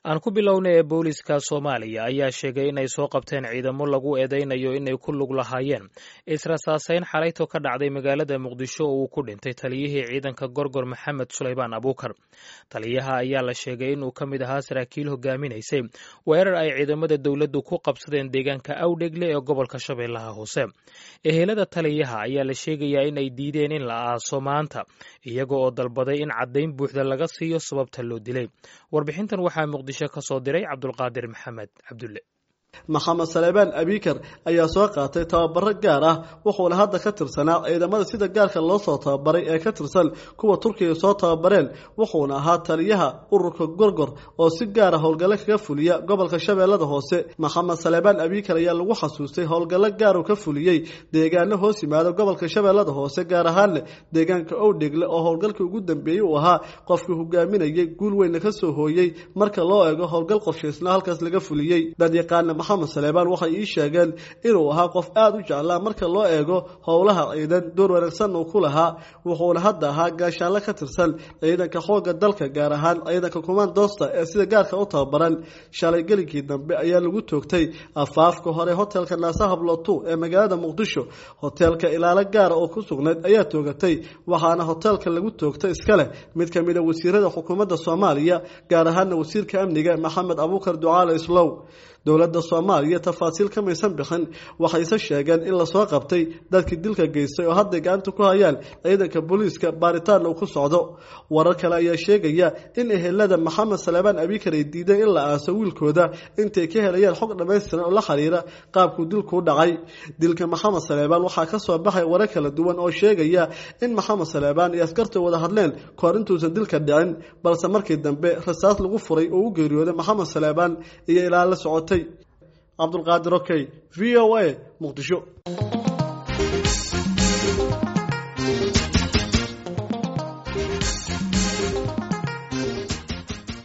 aan ku bilownay ee booliska soomaaliya ayaa sheegay inay soo qabteen ciidamo lagu eedeynayo inay ku lug lahaayeen israsaaseyn xalayto ka dhacday magaalada muqdisho oo uu ku dhintay taliyihii ciidanka gorgor maxamed sulaymaan abuukar taliyaha ayaa la sheegay inuu ka mid ahaa saraakiil hogaaminaysay weerar ay ciidamada dowladdu ku qabsadeen deegaanka awdhegle ee gobolka shabeellaha hoose ehelada taliyaha ayaa la sheegayaa inay diideen in la aaso maanta iyaga oo dalbaday in caddayn buuxda laga siiyo sababta loo dilay warbixintan waxaa muqdisho ka soo diray cabdulqaadir maxamed cabdulle maxamed saleebaan abikar ayaa soo qaatay tababaro gaar ah wuxuuna hadda ka tirsanaa ciidamada sida gaarka loo soo tababaray ee ka tirsan kuwa turkiga soo tababareen wuxuuna ahaa taliyaha ururka gorgor oo si gaara howlgallo kaga fuliya gobolka shabeellada hoose maxamed saleebaan abikar ayaa lagu xasuustay howlgallo gaar uu ka fuliyey deegaano hoos yimaada gobolka shabeellada hoose gaar ahaanle deegaanka owdhegle oo howlgalkii ugu dambeeyey uu ahaa qofkii hogaaminayay guul weynna ka soo hooyey marka loo eego howlgal qorshaysna halkaas laga fuliyey dadyaqaana maxamed saleebaan waxay ii sheegeen inuu ahaa qof aada u jeclaa marka loo eego howlaha ciidan door wanaagsan uu ku lahaa wuxuuna hadda ahaa gaashaanle ka tirsan ciidanka xoogga dalka gaar ahaan ciidanka kumaandoosta ee sida gaarka u tababaran shalay gelinkii dambe ayaa lagu toogtay afaafka hore hotelka naasahablotu ee magaalada muqdisho hoteelka ilaalo gaara oo ku sugnayd ayaa toogatay waxaana hoteelka lagu toogtay iska leh mid ka mid a wasiirada xukuumadda soomaaliya gaar ahaana wasiirka amniga maxamed abuukar ducaale islow dowladda soomaaliya tafaasiil ka maysan bixin waxayse sheegeen in lasoo qabtay dadkii dilka geystay oo hadday gacanta ku hayaan ciidanka booliiska baaritaanna uu ku socdo warar kale ayaa sheegaya in ehelada maxamed saleebaan abikar ay diideen in la aaso wiilkooda intay ka helayaan xog dhammaystiran oo la xiriira qaabkuu dilkuu dhacay dilka maxamed saleebaan waxaa ka soo baxay warar kala duwan oo sheegaya in maxamed saleebaan iyo askarta wada hadleen kahor intuusan dilka dhicin balse markii dambe rasaas lagu furay oo u geeriyooday maxamed saleebaan iyo ilaa la socotay cabdulqaadir okey v o a muqdisho